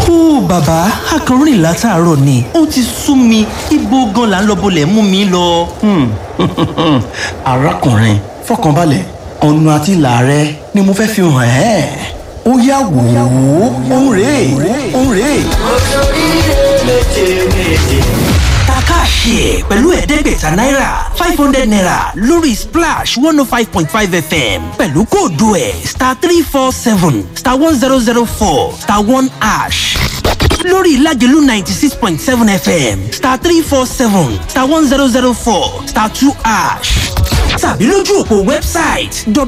ó bàbá akọrin látàárọ̀ ni ó ti sú mi ibo gan là ń lọ bolẹ̀ mú mi lọ. arákùnrin fọkànbalẹ̀ ọ̀nà àti ìlà rẹ ni mo fẹ́ fi hàn ẹ́ ó yá wò ó òun rèé òun rèé. takáàṣì ẹ̀ pẹ̀lú ẹ̀ẹ́dẹ́gbẹ̀ta náírà five hundred naira lórí splash one oh five point five fm pẹ̀lú kóòdù ẹ̀ star three four seven star one zero zero four star one ash lórí ìlàjẹ̀lú ninety six point seven fm star three four seven star one zero zero four star two ash tàbí lójú òpó wẹ́bsáìtì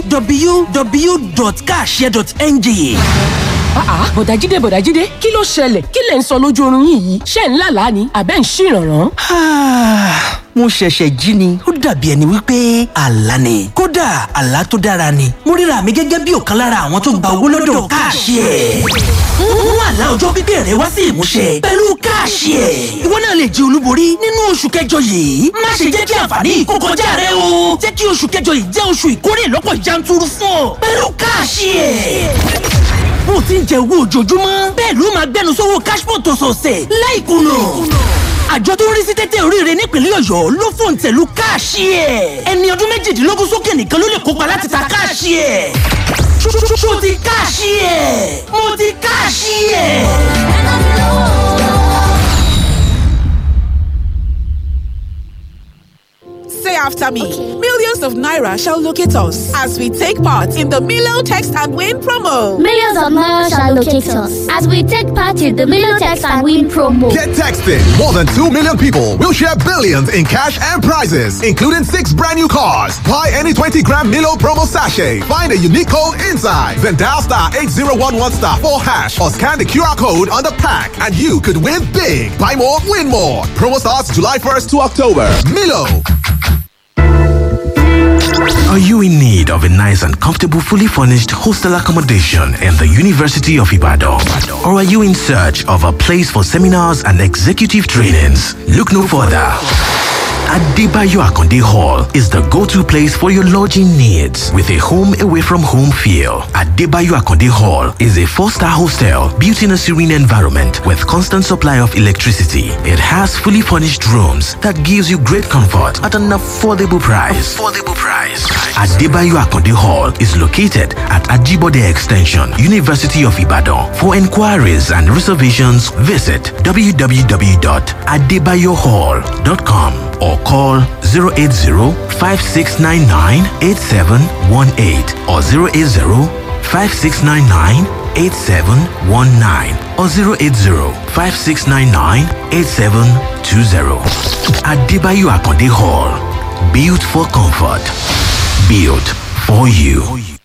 www.cashare.ng àá bọ̀dájídé bọ̀dájídé kí ló ṣẹlẹ̀ kí lẹ̀ ń sọ lójú oorun yín yìí ṣé ń lálàá ni àbẹ́ ń ṣìrànràn. Ah, mo ṣẹ̀ṣẹ̀ jí ni ó dàbí ẹni wípé àlá ni kódà àlá tó dára ni mo ríra mi gẹ́gẹ́ bí ọ̀kan lára àwọn tó gba owó lọ́dọ̀ káàṣì ẹ̀ mú àlá ọjọ́ pípẹ́ rẹ wá sí ìmúṣẹ pẹ̀lú káàṣì ẹ̀ ìwọ náà lè jẹ olúborí nínú oṣù kẹjọ yìí má ṣe jẹ́ kí àǹfààní yìí kó kọjá rẹ o jẹ́ kí oṣù kẹjọ yìí jẹ́ oṣù ìkórè lọ́pọ̀ yanturu fún ọ pẹ̀lú káàṣì ẹ̀ bó ti ń jẹ owó ojoojúmọ́ bẹ́ẹ̀ ló máa gbẹnu sówó cashpot ọ̀sọ̀ọ̀sẹ̀ láìkùnà àjọ tó ń rí sí tẹ́tẹ́ oríire nípínlẹ̀ ọ̀yọ́ ló fòun tẹ̀lú káàṣì ẹ̀ ẹni ọdún méjìdínlógún sókè nìkan ló lè kópa láti ta káàṣì ẹ̀ ṣó ti káàṣì ẹ̀ mo ti káàṣì ẹ̀. Say after me. Millions of Naira shall locate us as we take part in the Milo Text and Win promo. Millions of Naira shall locate us as we take part in the Million Text and Win promo. Get texting. More than 2 million people will share billions in cash and prizes, including six brand new cars. Buy any 20 gram Milo promo sachet. Find a unique code inside. Then dial star 8011 star 4 hash or scan the QR code on the pack and you could win big. Buy more, win more. Promo starts July 1st to October. Milo. Are you in need of a nice and comfortable, fully furnished hostel accommodation in the University of Ibadan? Or are you in search of a place for seminars and executive trainings? Look no further. Adebayo Akonde Hall is the go-to place for your lodging needs with a home away from home feel. Adebayo Akonde Hall is a four-star hostel built in a serene environment with constant supply of electricity. It has fully furnished rooms that gives you great comfort at an affordable price. Affordable price. Adebayo Akonde Hall is located at Ajibode Extension, University of Ibadan. For inquiries and reservations, visit www.adebayohall.com or call 080-5699-8718 or 080-5699-8719 or 080-5699-8720. Adebayo Akonde Hall. Built for comfort. Built for you.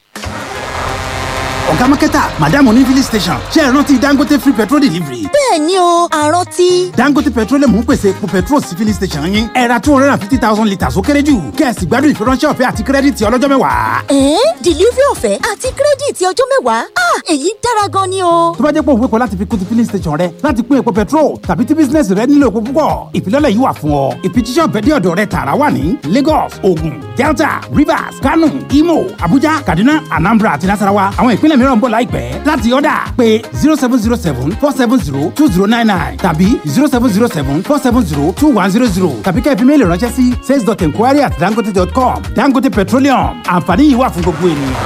ọ̀gá mákẹ́tà madam oní filling station ṣe é rántí dangote free petrol delivery. bẹ́ẹ̀ ni o àrántí. dangote petroleum ń pèsè epo petrol sí filling station yín ẹ ra two hundred and fifty thousand litres ó kéré jù kẹ́ẹ̀sì gbádùn ìfiránṣẹ́ ọ̀fẹ́ àti kírẹ́dìtì ọlọ́jọ́ mẹ́wàá. ẹ̀ẹ́n delivery ọ̀fẹ́ àti kírẹ́dìtì ọjọ́ mẹ́wàá ah èyí dára gan ni o. tó bá jẹ́ pé òun wépo láti fi kún ti filling station rẹ láti pín epo petrol tàbí tí bísínẹ́sì rẹ nílò epo púpọ̀ ìfilọ́lẹ̀ yìí wà fún ọ ìfijíṣẹ́ ọ̀fẹ́ dé ọ̀dọ̀ rẹ tààrà wà ní lagos ogun delta rivers kano imo abuja kaduna anambra àti nasarawa àwọn ìpínlẹ̀ mìíràn ń bọ̀ láìpẹ́ láti ọ̀dà pé zero seven zero seven four seven zero two zero nine nine tàbí zero seven zero seven four seven zero two one zero zero tàbí kẹ́ ẹ fi méèlì ránṣẹ́ sí sales dot enquiry at dangote dot com dangote petroleum àǹfààní yìí wà fún gbogbo ènìyàn.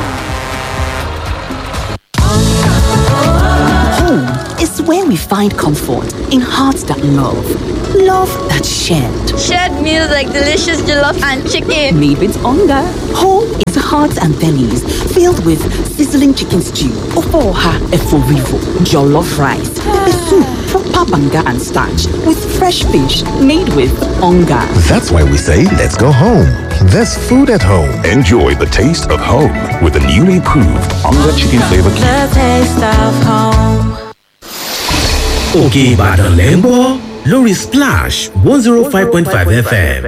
Home is where we find comfort in hearts that love, love that shared. Shared meals like delicious jollof and chicken. Made with hunger. Home is hearts and bellies filled with sizzling chicken stew, ofoha eforivo, jollof rice, pepper soup, proper banga and starch with fresh fish made with hunger. That's why we say let's go home. There's food at home. Enjoy the taste of home with the newly improved Onga Chicken Flavor Cube. The taste of home. Òkè Ìbàdàn lẹ́ ń gbọ́ lórí Splash one zero five point five FM.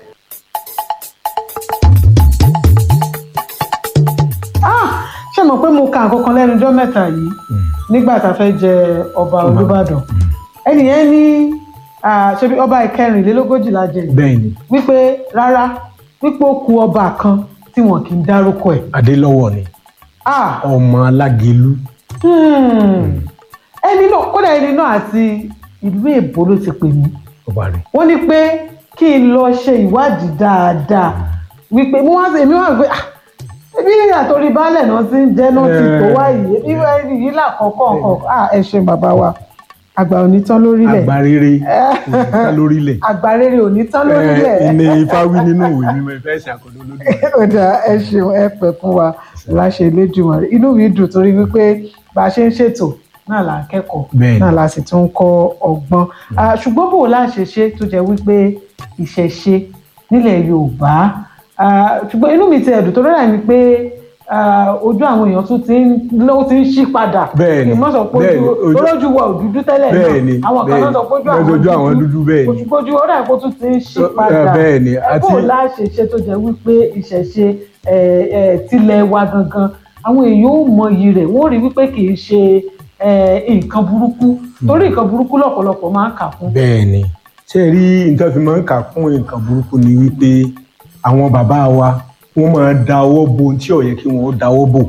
ṣé mo pé mo ka nǹkan kan lẹ́nu ọjọ́ mẹ́ta yìí nígbà tá a fẹ́ jẹ ọba olùbàdàn ẹnìyẹn ní ṣebí ọba ìkẹrìnlélógójì la jẹ bẹ́ẹ̀ni wípé rárá wípé ó ku ọba kan tí wọn kì í dárúkọ ẹ̀. adélọ́wọ̀ ni Ah, ọmọ alágẹlú hmm. ẹni náà kó kódà ẹni náà àti ìlú èbó ló ti pè mí ọba rẹ̀ wọ́n ní pé kí n lọ ṣe ìwádìí dáadáa wípé mo wá sí èmi wá pé ah ebi àtòrí baálẹ̀ náà ti ń jẹ́ náà ti tó wá yìí ebi ẹni yìí làkọ́kọ́ nǹkan ah ẹ ṣe bàbá wa àgbà ò ní tán lórílẹ̀ àgbà rere òǹkà lórílẹ̀ àgbà rere ò ní tán lórílẹ̀ ẹ ní ifá wí nínú ìwé mímọ́ ìfẹ́ ṣàkóso lórí ó dà ẹ ṣeun ẹ pẹ fún wa láṣẹ Elédùmarè rẹ inú mi dùn torí wípé bá a ṣe ń ṣètò náà là ń kẹ́kọ̀ọ́ Bẹ́ẹ̀ni. náà la sì tún ń kọ́ ọgbọ́n Ah, ṣùgbọ́n bò láṣẹ ṣe tó jẹ́ wípé ìṣẹ̀ṣe nílẹ̀ Yorùbá Ah, ṣùgbọ́n inú mi ti ẹ̀dùn tó rẹ̀ ni pé ah, ojú àwọn èèyàn tún ti ń ló ti ń ṣí padà Bẹ́ẹ̀ni, kì í mọ̀ sọ pé bẹ́ẹ̀ni, ojú ojú- olójú wa ò dúdú tẹ́lẹ̀ Bẹ́ẹ̀ni, náà àwọn kan náà sọ pé ojú bẹ́ẹ̀ni, ojú àwọn dúdú bẹ́ẹ̀ni. ojúgbójú ó dà kó tún ti ń ṣí Eh, padà bẹ́ẹ̀ni, ẹ àti- bò láṣẹ ṣe tó jẹ́ wípé ìṣẹ̀ṣe ẹ̀, ẹ̀, tilẹ̀ wa gangan àwọn èèyàn ò mọyì rẹ̀ wọ́n rí wípé kì í ṣe ẹ̀, nǹkan burúkú torí nǹkan burúkú lọ́pọ̀lọpọ̀ máa ń kà fún. bẹ́ẹ̀ ni ṣé ẹ rí nǹkan fi máa ń kà fún nǹkan burúkú ni wípé àwọn bàbá wa wọ́n máa da ọwọ́ bo ohun tí ò yẹ kí wọ́n dáwọ́ bò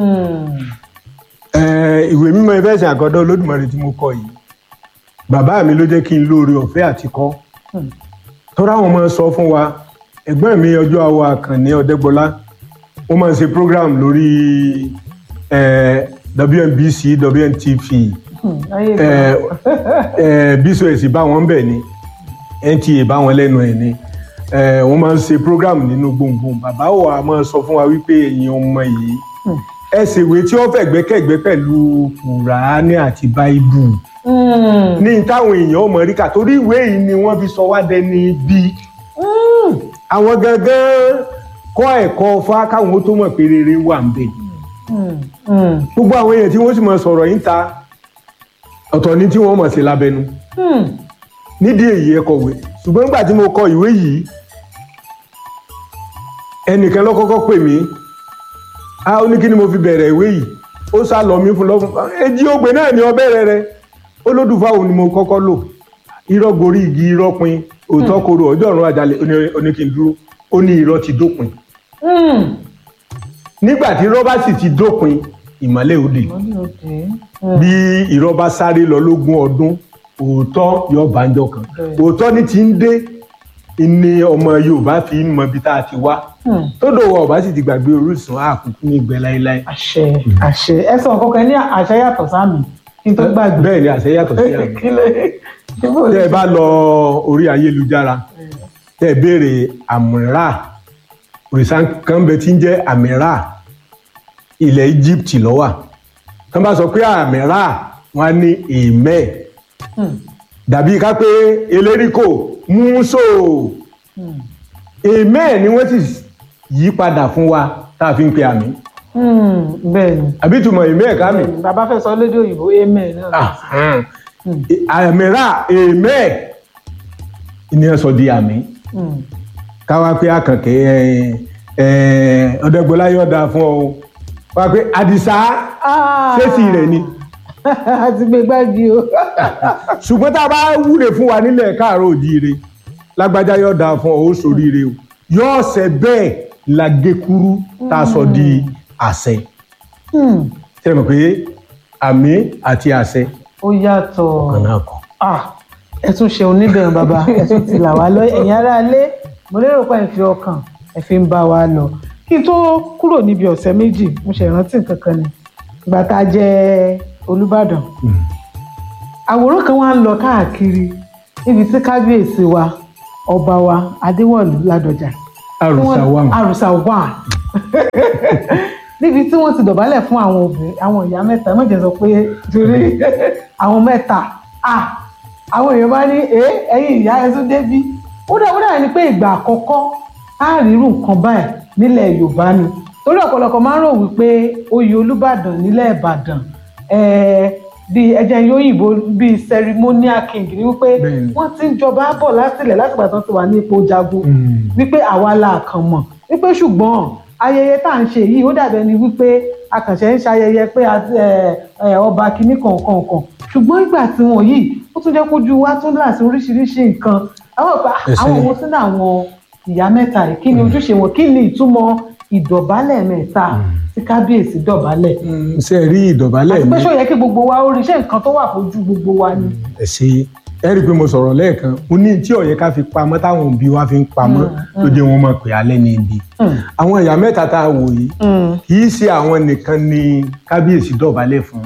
Eh, ìwé mímọ́ ìfẹsẹ̀ àkọ́dọ́ olódùmarè tí mo kọ yìí bàbá mi ló jẹ́ kí n lóore ọ̀fẹ́ àti kọ́ tọ́ra àwọn máa ń sọ fún wa ẹ̀gbọ́n mi ọjọ́ àwọ̀ àkànní ọ̀dẹ́gbọ́lá wọ́n máa ń ṣe program lórí eh, WNBC WNTV eh, eh, bcos bá wọn bẹ̀ ni NTA bá wọn lẹ́nu ẹ̀ ni eh, wọ́n máa ń ṣe program nínú gbòǹgbòǹ bàbá wa máa ń sọ fún wa wípé ẹ̀yin ọmọ yìí ẹ ṣèwé tí wọ́n fẹ̀gbẹ́kẹ̀gbẹ́ pẹ̀lú kùránì àti báíbù ní táwọn èèyàn ò mọ̀ rí kà torí ìwé yìí ni wọ́n fi sọ wá dẹni bí àwọn gangan kọ́ ẹ̀kọ́ fá káwọn ó tó mọ̀ pé rere wà ń bẹ̀ gbogbo àwọn èèyàn tí wọ́n sì mọ̀ sọ̀rọ̀ yìí ta ọ̀tọ̀ ni tí wọ́n mọ̀ sí lábẹ́nu nídìí èyí ẹ kọ̀wé ṣùgbọ́n nígbà tí mo kọ ìwé yìí ẹnìkan ló kọ́kọ́ pè mí a ó ní kí ni mo fi bẹ̀rẹ̀ ìwé yìí ó sá lọ mí fún lọ́fún èjì ògbé náà ni ọbẹ̀ rẹ rẹ olódùfà òun ni mo kọ́kọ́ lò irọ́ gorí igi irọ́ pin òótọ́ koro ọjọ́ ọ̀run àjálẹ̀ ó ní- ó ní kí n dúró ó ní irọ́ ti dópin nígbà tí irọ́ bá sì ti dópin ìmọ́lẹ̀ òde bí irọ́ bá sáré lọ lógún ọdún òótọ́ yóò bá ń jọ kan òótọ́ ní ti ń dé ni ọmọ Yorùbá fi ń mọ ibi tá a ti wá tó dòwò ọba sì ti gbàgbé orísun àkùkù ní ìgbẹ́ láéláé. àṣẹ àṣẹ ẹ sọ nǹkan kan ní àṣẹ yàtọ̀ sáàmì kí n tó gbàgbé. bẹ́ẹ̀ ni àṣẹ yàtọ̀ sí àmì kí ló kí bó tẹ́ ẹ bá lọ orí ayélujára tẹ́ ẹ béèrè àmìrà òrìṣà kan bẹ tí ń jẹ́ àmìrà ilẹ̀ Egypt lọ́wà tán bá sọ pé àmìrà wọn á ní èèmẹ́ dàbí ká pé eléríkò múso èèmẹ́ ni wọ́n sì yí padà fún wa tá a fi ń pe àmì bẹ́ẹ̀ ni àbí ìtumọ̀ èèmẹ́ ká mi. bàbá fẹ́ sọ lédè òyìnbó amen náà. àmìrà èèmẹ́ ni wọ́n sọ di àmì Mm. káwá pé àkànkẹ́ ọ̀dẹ́gbọ́lá yóò dáa fún ọ wá pé àdìsá ṣéèsì rẹ̀ ni àti gbé gbági o. ṣùgbọ́n tá a bá wúre fún wa nílẹ̀ káàárọ̀ òjíire lágbájá yóò dáa fún ọ ó ṣoríire o yóò ṣe bẹ́ẹ̀ la gé kúrú tá a sọ di àṣẹ ṣe mọ̀ pé àmì àti àṣẹ ó yàtọ̀ kan náà kọ. Ah, ẹ tún ṣe oníbẹ̀rù bàbá ẹ tún ti là wá lọ ẹ̀yin ará ilé mo lérò pé ẹ fi ọkàn ẹ fi ń bá wa lọ kí n tó kúrò níbi ọ̀sẹ̀ méjì mo ṣe ìrántí nǹkan kan ni ìgbà tá a jẹ Olúbàdàn àwòrán kan wá ń lọ káàkiri níbi tí kábíyèsí wa ọba wa Adéwọ̀lú Ládọjà àrùsà wà mí. àrùsà wà níbi tí wọ́n ti dọ̀bálẹ̀ fún àwọn obìnrin àwọn ìyá mẹ́ta ẹ má jẹ́ sọ pé torí àwọn mẹ́ta ah àwọn èèyàn bá ní ẹ ẹ̀yin ìyá ẹ tún débí ó dà ó dà ní pé ìgbà àkọ́kọ́ á rírun nǹkan báyìí nílẹ̀ Yorùbá ni torí ọ̀pọ̀lọpọ̀ máa ń rò wípé oyè Olúbàdàn nílẹ̀ Ìbàdàn ẹ̀ẹ́ bíi ẹjẹ yóyìnbó bíi ceremonial king ni wípé wọ́n ti ń jọba bọ̀ látìlẹ̀ látìgbà tó ti wà ní ipò jagun wípé àwa la kàn mọ̀ wípé ṣùgbọ́n ayẹyẹ tá à ń ṣe yìí ó dàbẹ̀ ni wípé akànṣe ń ṣayẹyẹ pé a- ẹ, ẹ, ọba kìíní kọ̀ọ̀kan kan ṣùgbọ́n ìgbà tí wọ́n yìí ó tún jẹ́ kójú wa tún là sí oríṣiríṣi nǹkan àwọn ìpa Ẹsẹ̀. àwọn ohun sínú àwọn ìyá mẹ́ta yìí kí ni ojúṣe wọn kí ni ìtumọ̀ ìdọ̀bálẹ̀ mẹ́ta tí kábíyèsí dọ̀bálẹ̀. ṣe rí ìdọ̀bálẹ̀ àti pé mi ṣó yẹ kí gbogbo wa ó rí iṣẹ́ nǹkan tó wà fojú gbogbo wa ni. ẹ ṣe ẹ rí i pé mo sọ̀rọ̀ lẹ́ẹ̀kan mo ní tí ọ̀yẹ́ ká fi pamọ́ táwọn òbí wa fi ń pamọ́ ló jẹ́ wọn máa pè alẹ́ ní ibi. àwọn ìyá mẹ́ta tá a wò yìí kì í ṣe àwọn nìkan ni kábíyèsí dọ̀bálẹ̀ fún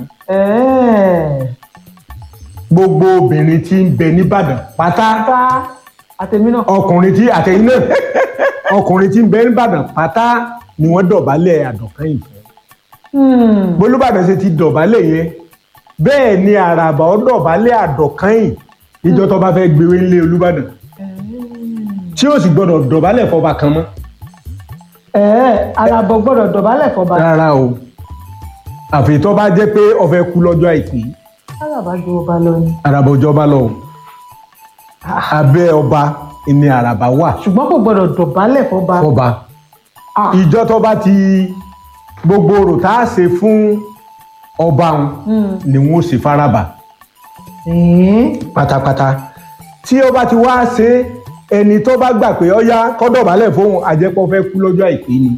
gbogbo obìnrin tí ń bẹ nìbàdàn pátá àtẹ̀mí náà. ọkùnrin tí àtẹ̀yìn náà ọkùnrin tí ń bẹ nìbàdàn pátá ni wọ́n dọ̀bálẹ̀ àdọ̀kẹ́yìn fún bolúbàdàn ṣe ti dọ̀bálẹ̀ yẹn bẹ́ẹ̀ ni àràbà ó dọ̀bálẹ̀ àdọ̀kẹ́yìn níjọ́ tó bá fẹ́ gbéwé ńlé olúbàdàn tí ó sì gbọ́dọ̀ dọ̀bálẹ̀ fọba kan mọ́ ẹ̀ẹ́ alábọ̀ gbọ́dọ̀ dọ̀bálẹ̀ fọba. rárá o àfi tó bá jẹ́ pé ó fẹ́ kú lọ́jọ́ àìpé alábà ju ọba lọ ni. àràbà òjọba lọ o abẹ́ ọba ni àràbà wà ṣùgbọ́n kò gbọ́dọ̀ dọ̀bálẹ̀ fọba. fọba ìjọ tó bá ti gbogbo orò tá a ṣe fún ọba òun ni wọn ó ṣe faraba pátápátá tí ó bá ti wá ṣe ẹni tó bá gbà pé ọyá kọ́dọ̀bálẹ̀ fóun àjẹpọ̀ fẹ́ kú lọ́jọ́ àìpé ni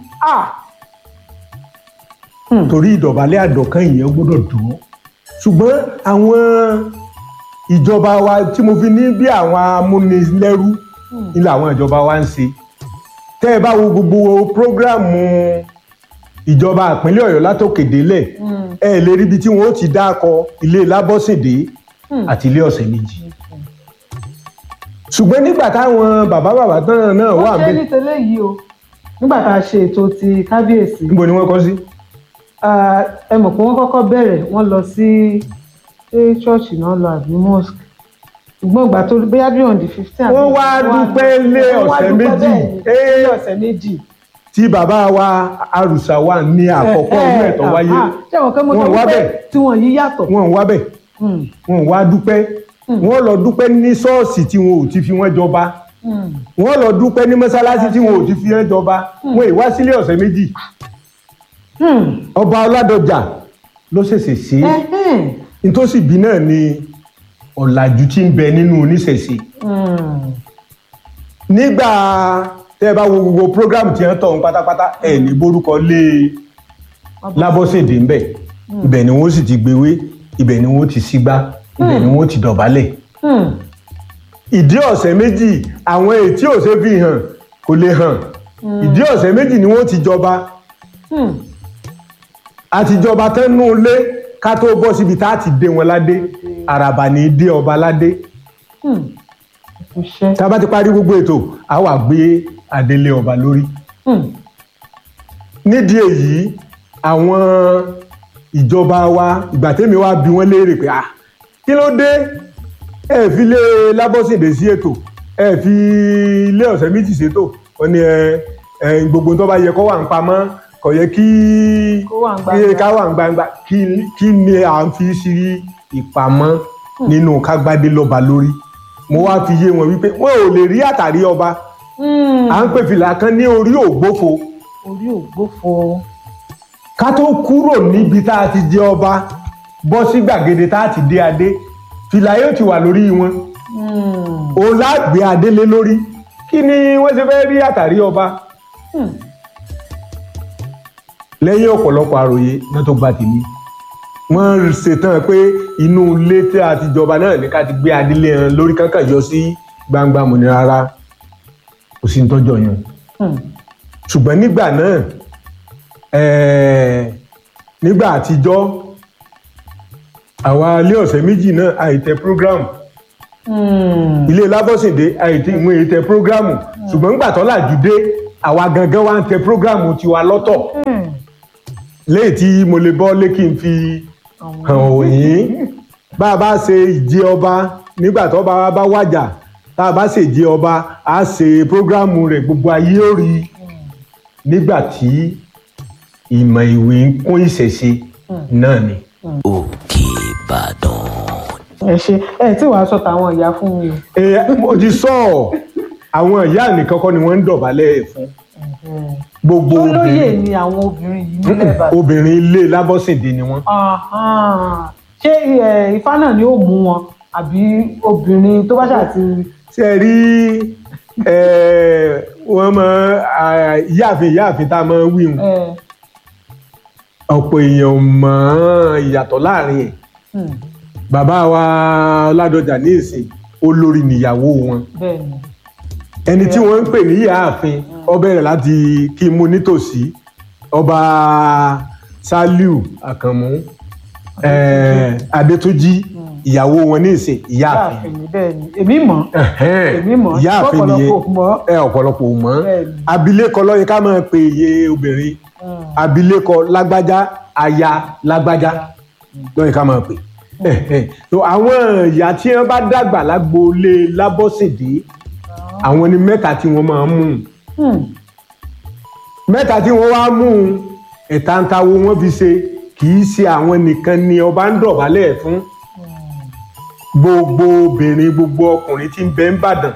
torí ìdọ̀bálẹ̀ àdọ̀kán ìyẹn gbọ́dọ̀ dùn ún ṣùgbọ́n àwọn ìjọba wa tí mo fi ní bí àwọn amúnilẹ́rú ni làwọn ìjọba wa ń ṣe tẹ́ ẹ bá wo gbogbo prógráàmù ìjọba ìpínlẹ̀ ọ̀yọ́ látòkè délẹ̀ ẹ lè ríbi tí wọ́n ó ti dákọ ilé lábọ́sìndé àti ilé ọ̀sẹ̀ méjì ṣùgbọ́n nígbà táwọn bàbá bàbá tán náà wà wọ́n ṣe ní tẹ́lẹ̀ yìí o nígbà tá a ṣe ètò ti kábíyèsí. níbo ni wọ́n kọ́ sí. ẹ mọ̀ pé wọ́n kọ́kọ́ bẹ̀rẹ̀ wọ́n lọ sí ṣé ṣọ́ọ̀ṣì náà lọ àbí mosque ṣùgbọ́n ìgbà tó bóyá bí on the fifteen. wọ́n wá dúpẹ́ lé ọ̀sẹ̀ méjì lé ọ̀sẹ̀ méjì. tí bàbá wa arùsà wà ní àkọ́kọ́ ọdún ẹ̀tọ́ wáyé ṣé àwọn kan mo sọ wípé tí wọ́n yí yàtọ̀. wọ́n wá bẹ̀ wọ́n wá dúpẹ́ wọ́n lọ dúpẹ́ ní ṣọ́ọ̀ṣì tí wọn ò ti fi wọ́n jọba wọ́n lọ dúpẹ́ ní mọ́sálásí tí wọn ò ti fi wọ́n jọba wọ́n ì wá sílé ọ̀sẹ̀ méjì ọba ọládọjà ló ṣẹ̀ṣẹ̀ ṣe é nítòsí bí náà ni ọ̀làjú tí ń bẹ nínú oníṣẹ̀ṣe nígbà tẹ́ ẹ bá wo gbogbo program tí wọ́n tọ̀ ń pátápátá ẹ̀ ní borúkọ lé lábọ́sẹ̀dé ń bẹ̀ ibẹ̀ ni wọ́n sì ti gbéwé ibẹ̀ ni wọ́n ti sígbá ibẹ̀ ni wọ́n ti dọ̀bálẹ̀ ìdí ọ̀sẹ̀ méjì àwọn ètí òṣè fi hàn kò lè hàn ìdí ọ̀sẹ̀ méjì ni wọ́n ti jọba àtijọba tẹ́nu lé ká tó bọ́ síbi tá a ti dé wọn ládé àràbà ní í dé ọba ládé tá a bá ti parí gbogbo ètò a wà gbé adélé ọba lórí nídìí èyí àwọn ìjọba wa ìgbà tẹ́mi wá bí wọ́n léèrè pé ah kí ló dé ẹ fi lé lábọ́sìndé sí ètò ẹ fi ilé ọ̀sẹ̀ méjì ṣètò wọ́n ní ẹ gbogbo tó bá yẹ kó wà ń pamọ́ kò yẹ kí ká wà ń gbangba kí ni à ń fi sí ìpamọ́ nínú kágbádé lọ́ba lórí mo wá fi yé wọn wípé wọn ò lè rí àtàrí ọba à ń pè fìlà kan ní orí ògbófo orí ògbófo ká tó kúrò níbi tá a ti jẹ ọba bọ́ sí gbàgede tá a ti dé adé fìlà yóò ti wà lórí wọn òun lágbé adé lé lórí kí ni wọ́n ṣe fẹ́ rí àtàrí ọba lẹ́yìn ọ̀pọ̀lọpọ̀ àròyé náà tó gba tèmi wọ́n ṣetán pé inú ilé tí a ti jọba náà ní ká ti gbé adílé hàn lórí kankan yọ sí gbangba mọ̀ ní rárá kò sí nítọ́jọ́ yẹn ṣùgbọ́n nígbà náà nígbà àtijọ́ àwa ilé ọ̀sẹ̀ méjì náà àìtẹ program ilé lábọ́sìndé àìtẹ ìwọ̀n ètẹ program ṣùgbọ́n nígbà tó làjú dé àwa gangan wa ń tẹ program tiwa lọ́tọ̀ léyìí tí mo lè bọ́ lé kí n fi hàn òyìn bá a bá ṣe ìjẹ ọba nígbà tó bá bá wàjà tá a bá ṣe ìjẹ ọba a ṣe prógrámù rẹ̀ gbogbo ayé ó rí nígbà tí ìmọ̀ ìwé ń kún ìṣẹ̀ṣe náà ni. òkè ìbàdàn. ẹ ṣe ẹ tí wàá sọ tàwọn ìyá fún mi. ẹ mo ti sọ àwọn ìyá nìkan kọ́ ni wọ́n ń dọ̀bálẹ̀ fún gbogbo olóyè ni àwọn obìnrin yìí nílẹ̀ ìbàdàn. obìnrin ilé lábọ́sìndé ni wọ́n. ṣé ifá náà ni ó mú wọn àbí obìnrin tó bá ṣáà ti. ṣe rí wọ́n mọ ìyáàfin ìyáàfin tá a máa ń wí hùn ẹ ọ̀pọ̀ èèyàn mọ̀ ọ́n ìyàtọ̀ láàrin ẹ̀ hmm, bàbá wa Ládọjà ní ìsìn olórí nìyàwó wọn bẹ́ẹ̀ ni ẹni tí wọ́n ń pè ní ìyáàfin ó bẹ̀rẹ̀ láti kí n mú nítòsí ọba Sàlíù Àkànmú eh, Adétúnjí ìyàwó wọn ní ìsìn ìyáàfin láàfin ni bẹ́ẹ̀ ni èmi mọ̀ èmi mọ̀ ìyáàfin nìyẹn ọ̀pọ̀lọpọ̀ mọ̀ ẹ ọ̀pọ̀lọpọ̀ ò mọ̀ Bẹ́ẹ̀ ni. abilékọ ló yẹ ká máa pe iye obìnrin abilékọ lágbájá aya lágbájá ló yẹ ká máa pè so àwọn ìyá tí wọ́n bá dàgbà lágboolé lábọ́sẹ̀dé àwọn ni mẹ́ta tí wọ́n máa ń mú Hmm, mẹ́ta tí wọ́n wá mú ẹ̀ta ń tawó wọ́n fi ṣe kì í ṣe àwọn nìkan ni ọba ń dọ̀bálẹ̀ fún gbogbo obìnrin gbogbo ọkùnrin tí ń bẹ ń bàdàn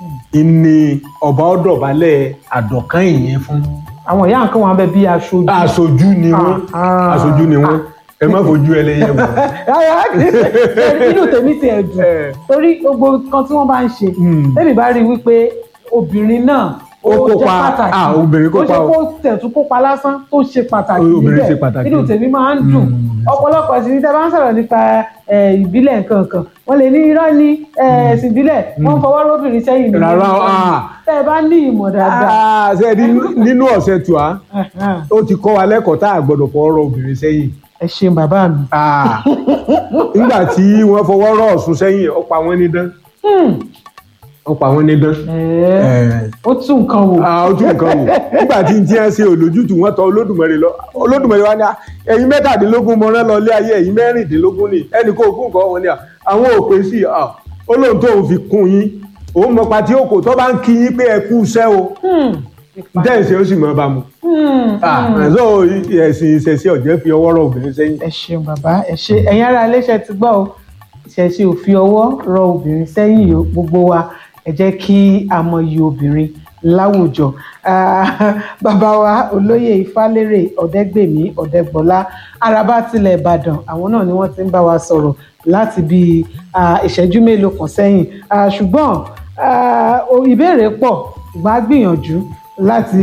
ni ọba ó dọ̀bálẹ̀ àdọ̀kán ìyẹn fún àwọn ìyá nǹkan wọn bẹ bí aṣojú aṣojú ni wọ́n Ah, ah. aṣojú ni wọ́n ẹ má fojú ẹlẹ́yẹ wò. Rárá, inú tèmi ti ẹ̀ dùn torí gbogbo nǹkan tí wọ́n bá ń ṣe tèmi bá rí i wípé obìnrin náà Ó jẹ́ kópa, pàtàkì ah, obìnrin kópa ó ṣe o. kó tẹ̀tún kópa lásán tó ṣe pàtàkì Obìnrin níbẹ̀ ṣe pàtàkì. inú tèmi máa ń dùn ọ̀pọ̀lọpọ̀ sí ní tẹ́ bá ń sọ̀rọ̀ nípa eh, ìbílẹ̀ nǹkan kan wọ́n lè ní irọ́ ní eh, ẹ̀sìn ìbílẹ̀ wọ́n ń fọwọ́ róbìnrin sẹ́yìn ní Rárá, ìlú. ah. tẹ́ ẹ bá ní ìmọ̀ dáadáa Ah, ṣe rí nínú ọ̀sẹ̀ tù á ó ti kọ́ wa lẹ́kọ̀ọ́ tá a gbọ́dọ̀ fọwọ́ rọ obìnrin sẹ́yìn. ẹ ṣeun bàbá mi. nígbà tí wọ́n fọwọ́ rọ Ọ̀ṣun sẹ́yìn ó pa wọ́n ní dán ó pa wọ́n ní dán. ó tún nǹkan wò. ó tún nǹkan wò nígbà tí n tí wọ́n ṣe olójútù wọ́n tọ Olódùmarè lọ Olódùmarè wa ní à, ẹ̀yin mẹ́tàdínlógún mo rán lọ ilé ayé ẹ̀yin mẹ́rìndínlógún ni ẹnì kó kún nǹkan wọn ni à, àwọn ò pè sí à, olóhùn tó ń fi kún yín òun mọ pàtí òkò tó bá ń kí yín pé ẹ kú iṣẹ́ o dẹ́yìn ṣe ó sì mọ́ bá mu. ẹ̀sọ́ ẹ̀sìn ìṣẹ̀ṣẹ̀ ọ̀jẹ́ fi ọwọ́ rọ obìnrin sẹ́yìn. ẹ ṣeun bàbá ẹ ṣe ẹ̀yin ará iléeṣẹ́ ti gbọ́ o ìṣẹ̀ṣe ò fi ọwọ́ rọ obìnrin sẹ́yìn o gbogbo wa ẹ jẹ́ kí a mọyì obìnrin láwùjọ Ah, bàbá wa olóyè ifálérè ọ̀dẹ́gbèmí ọ̀dẹ́gbọ́lá araba tilẹ̀ ìbàdàn àwọn náà ni wọ́n ti ń bá wa sọ̀rọ̀ láti bí ah, ìṣẹ́jú mélòó kan sẹ́yìn Ah, ṣùgbọ́n ah, o- ìbéèrè pọ̀ ṣùgbọ́n a gbìyànjú láti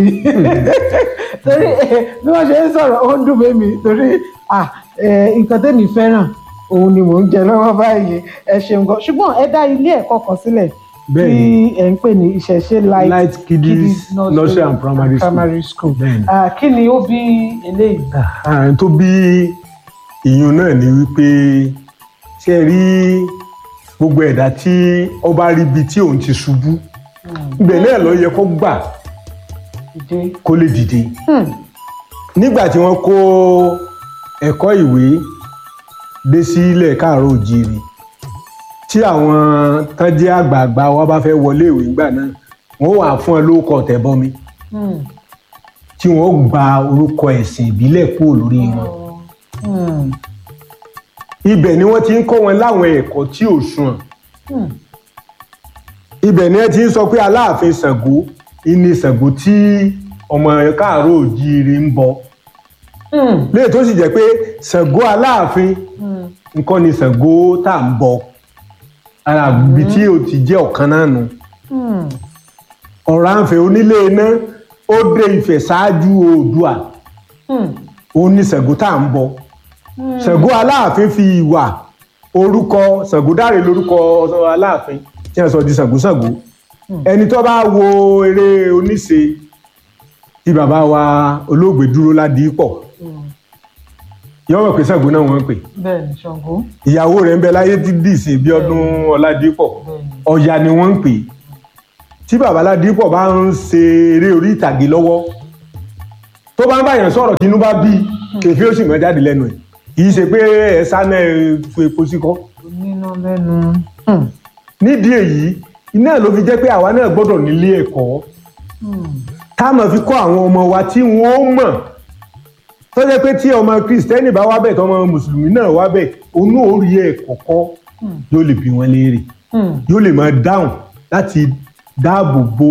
torí eh, bí wọ́n ṣe ń sọ̀rọ̀ ó ń dùn mí mi torí ah, eh, nǹkan tẹ́mi fẹ́ràn òun ni mò ń jẹ lọ́wọ́ báyìí ẹ ṣeun gan ṣùgbọ́n ẹ dá ilé ẹ̀kọ́ kan sílẹ̀ tí Bẹ́ẹ̀ni. ẹ̀ ń pè ní ìṣẹ̀ṣe light, Light Kiddies Nursery and Primary School. primary school. Bẹ́ẹ̀ni. Ah, kí ni ó bí eléyìí. Ah, tó bí ìyún náà ni wípé ṣe é rí gbogbo ẹ̀dá tí ó bá rí ibi tí òun ti ṣubú ibẹ̀ náà ló yẹ kó gbà Dìde. kó lè dìde Hmm. nígbà tí wọ́n kó ẹ̀kọ́ ìwé dé sí ilẹ̀ káàárọ̀ òjìrì tí àwọn tán jẹ́ àgbààgbà wa bá fẹ́ wọlé ìwé ńgbà náà wọ́n wà fún ẹ lórúkọ tẹ̀bọmi Hmm. tí wọ́n gba orúkọ ẹ̀sìn ìbílẹ̀ kúrò lórí wọn. Hmm. ibẹ̀ ni wọ́n ti ń kọ́ wọn láwọn ẹ̀kọ́ tí ò sunwọ̀n Hmm. ibẹ̀ ni wọ́n ti ń sọ pé aláàfin Ṣàngó ìní Ṣàngó tí ọmọ káàárọ̀ òjíire ń bọ Hmm. léè tó sì jẹ́ pé Ṣàngó aláàfin Hmm. nǹkan ni Ṣàngó tá à ń bọ ara ibi tí o ti jẹ́ ọ̀kan náà nù Hmm. Ọ̀rànfẹ̀ onílé iná ó dé Ifẹ̀ ṣáájú Oòduà Hmm. òun ni Ṣàngó tá à ń bọ Hmm. Ṣàngó aláàfin fi ìwà orúkọ Ṣàngódáre lórúkọ aláàfin tí wọ́n sọ di Ṣàngóṣàngó ẹni tó bá wo eré oníṣe tí bàbá wa olóògbé dúró ládìípọ̀ yọ mọ̀ pé Ṣàngó náà wọ́n ń pè bẹ́ẹ̀ ni Ṣàngó. ìyàwó rẹ̀ ń bẹ láyé dídì sí bí ọdún ọládìípọ̀ ọ̀yà ni wọ́n ń pè tí bàbá ládìípọ̀ bá ń ṣe eré orí ìtàgé lọ́wọ́ tó bá ń báyàn sọ̀rọ̀ tínú bá bí kèfé ó sì mọ́ jáde lẹ́nu ẹ̀ kì í ṣe pé ẹ̀ sáná ẹ̀ fún epo sí kọ́ oníná lẹ́nu. nídìí èyí iná ló fi jẹ́ pé àwa náà gbọ́dọ̀ nílé ẹ̀kọ́ ká máa fi kọ́ àwọn ọmọ wa tí wọ́n ó mọ̀ tó jẹ́ pé tí ọmọ kristẹni bá wá bẹ̀ tọmọ mùsùlùmí náà wá bẹ̀ òun náà ó rí ẹ̀kọ́ kọ́ yóò lè bí wọn léèrè yóò lè máa dáhùn láti dáàbò bo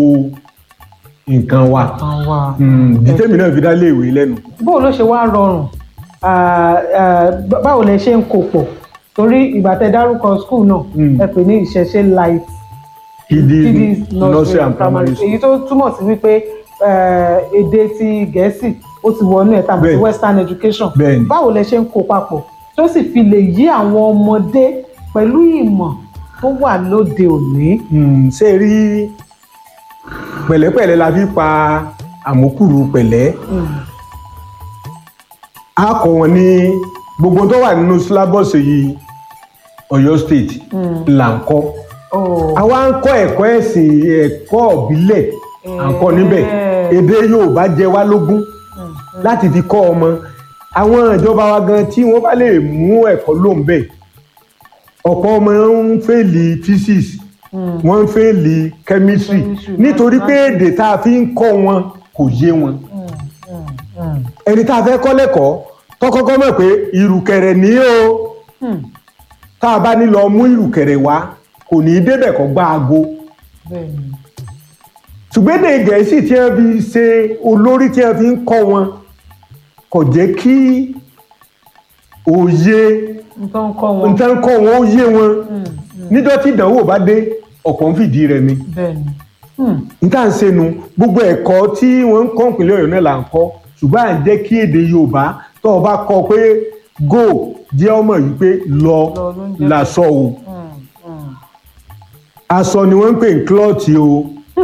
nǹkan wa dìtẹ́mì náà fi dá léèwé lẹ́nu. bó ló ṣe wá rọrùn Ah, ah, báwo lẹ ṣe ń kó pọ̀ torí ìgbà tẹ dárúkọ skul náà ẹ pè ní ìṣẹ̀ṣe light kidis nursery and primary school èyí tó túmọ̀ sí wípé eh, èdè ti gẹ̀ẹ́sì ó ti wọnú ẹ̀ tàbí Bẹ́ẹ̀ni. western education Bẹ́ẹ̀ni. báwo lẹ ṣe ń kó papọ̀ tó sì fi lè yí àwọn ọmọdé pẹ̀lú ìmọ̀ tó wà lóde òní. Hmm, ṣe rí pẹ̀lẹ́pẹ̀lẹ́ la fi pa àmúkùrú pẹ̀lẹ́ a kọ́ wọn ní gbogbo tó wà nínú sílábọ̀sì yìí Ọ̀yọ́ state là ń kọ́ àwa ń kọ́ ẹ̀kọ́ ẹ̀sìn ẹ̀kọ́ ìbílẹ̀ à ń kọ́ níbẹ̀ èdè Yorùbá jẹ wá lógún láti fi kọ́ ọmọ àwọn ìjọba wa gan tí wọ́n bá lè mú ẹ̀kọ́ lóun bẹ̀ ọ̀pọ̀ ọmọ ń fèlì physics wọ́n ń fèlì chemistry nítorí pé èdè tá a fi ń kọ́ wọn kò yé wọn ẹni tá a fẹ́ kọ́ lẹ́kọ̀ọ́ tọ́kọ́kọ́ mọ̀ pé ìrùkẹ̀rẹ̀ ní o tá a bá ní lọ mú ìrùkẹ̀rẹ̀ wá kò ní í débẹ̀ kọ́ gbá aago ṣùgbọ́n èdè gẹ̀ẹ́sì tí wọ́n fi ṣe olórí tí wọ́n fi ń kọ́ wọn kò jẹ́ kí òye nǹkan kọ́ wọn. nǹkan kọ́ wọn ó yé wọn níjọ́ tí ìdánwò bá dé ọ̀pọ̀ ń fìdí rẹ̀ mi bẹ́ẹ̀ni. níta ń senu gbogbo ẹ̀kọ́ tí wọ́n ń kọ́ ìpínlẹ̀ Ọ̀yọ́ náà là ń kọ́ ṣùgbọ́n à ń jẹ́ kí èdè Yorùbá tó o bá kọ́ pé go jẹ́ ọmọ yìí pé lọ làṣọ o aṣọ ni wọ́n ń pè ní klọ́ọ̀tì o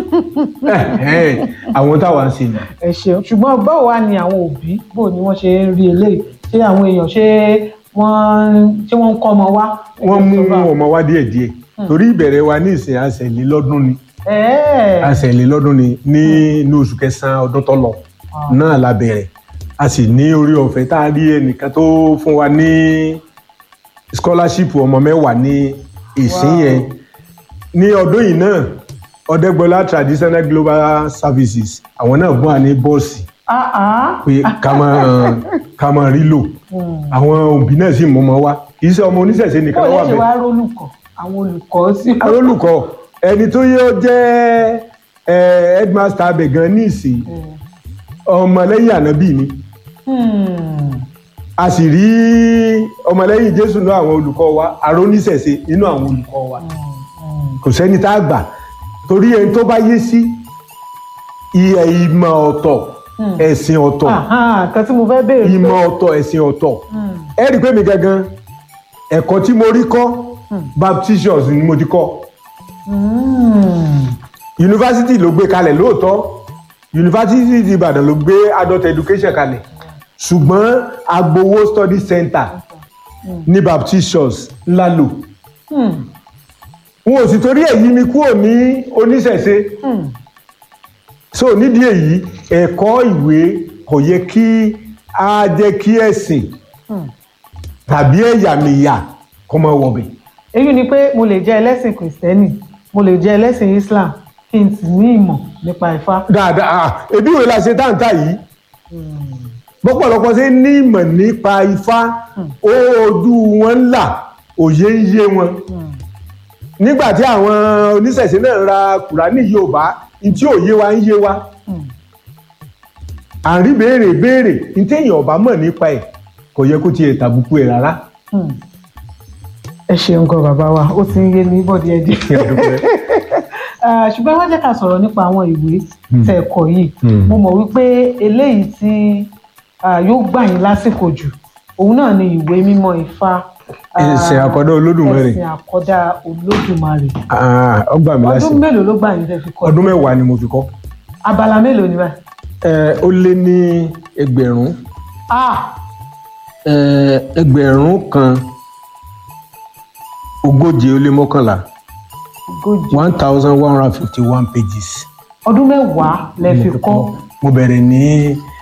àwọn táwa ń ṣe nù. ẹ ṣeun ṣùgbọ́n báwo wá ni àwọn òbí bò ni wọ́n ṣe ń rí eléyìí ṣé àwọn èèyàn ṣé wọ́n ṣé wọ́n ń kọ́ ọmọ wá. wọ́n mú ọmọ wá díẹ̀díẹ̀ torí ìbẹ̀rẹ̀ wa ní ìsìn àṣẹlélọ́dún ni ẹ̀ẹ́ àṣẹlélọ́dún ni ní inú oṣù kẹsàn-án ọdún tó lọ náà la bẹ̀rẹ̀ a sì ní orí ọ̀fẹ́ tá a rí ẹnìkan tó fún wa ní scholarship ọmọ mẹ́wàá ní ìsín yẹn ní ọdún yìí náà ọ̀dẹ́gbọ́lá traditional global services àwọn náà bọ́ à ní bọ́ọ̀sì ah ah. pé ká máa ká máa rí lò àwọn òbí náà sì mọ́ ọmọ wa kì í ṣe ọmọ oníṣẹ̀ṣe nìkan bó ló lè wà ṣe bẹ́ẹ̀ wá rólùkọ́ àwọn olùkọ́ sí. arólùkọ́ ẹni tó yẹ ọ jẹ́ ẹ, headmaster abẹ gan ní ìsìn ọmọlẹ́yìn ànábì ni Hmm. a sì rí ọmọlẹ́yìn jésù náà àwọn olùkọ́ wa aróníṣẹ̀ṣe nínú àwọn olùkọ́ wa kò sẹ́ni tá a gbà torí ẹni tó bá yé sí iye ìmọ̀ ọ̀tọ̀ ẹ̀sìn ọ̀tọ̀ Àhán, kan tí mo fẹ́ béèrè. ìmọ̀ ọ̀tọ̀ ẹ̀sìn ọ̀tọ̀ ẹ rí i pé mi gangan ẹ̀kọ́ tí mo rí kọ́ baptist church ni mo ti kọ́ yunifásitì ló gbé kalẹ̀ lóòótọ́ yunifásitì ti ìbàdàn ló gbé adult education kalẹ̀ ṣùgbọ́n agbowó study center ní baptist church ńlá lò n ò sì torí èyí mi kúrò ní oníṣẹ̀ṣe so nídìí èyí ẹ̀kọ́ ìwé kò yẹ kí á jẹ́ kí ẹ̀sìn tàbí ẹ̀yàmẹ̀yà kó máa wọ̀bẹ̀. èyí ni pé mo lè jẹ́ ẹlẹ́sìn kìrìsìtẹ́nì mo lè jẹ́ ẹlẹ́sìn islam kí n sì ní ìmọ̀ nípa ifá. dáadáa ah, ebi ìwé la ṣe táǹtà yìí bọ́pọ̀lọpọ̀ ṣe ní ìmọ̀ nípa ifá ó ojú wọn ń là òye ń yé wọn nígbà tí àwọn oníṣẹ̀ṣe náà ra kùránì yorùbá ní tí òye wa ń yé wa à ń rí béèrè béèrè ní téèyàn ọba mọ̀ nípa ẹ̀ kò yẹ kó tiẹ̀ tàbùkù ẹ̀ rárá. ẹ ṣeun gan bàbá wa ó ti ń yé ní bọ́dí ẹdí ṣùgbọ́n wọ́n jẹ́ ká sọ̀rọ̀ nípa àwọn ìwé tẹ̀ ẹ̀kọ́ yìí mo mọ̀ wípé eléyìí tí ah, yóò gbà yín lásìkò jù òun náà ni ìwé mímọ́ ifá ah, ẹ̀sìn àkọ́dá olódùmarè ẹ̀sìn àkọ́dá olódùmarè Ah, ó gbà mí ọdún lásìkò mélòó ló gbà yín tẹ́ fi kọ́ ọdún mẹ́wàá ni mo fi kọ́ abala mélòó ni báyìí. ẹ ó lé ní ẹgbẹ̀rún ah ẹ, ẹgbẹ̀rún kan ogóje ó lé mọ́kànlá ogójì one thousand one hundred and fifty one pages ọdún mẹ́wàá lẹ fi kọ́ mo bẹ̀rẹ̀ ní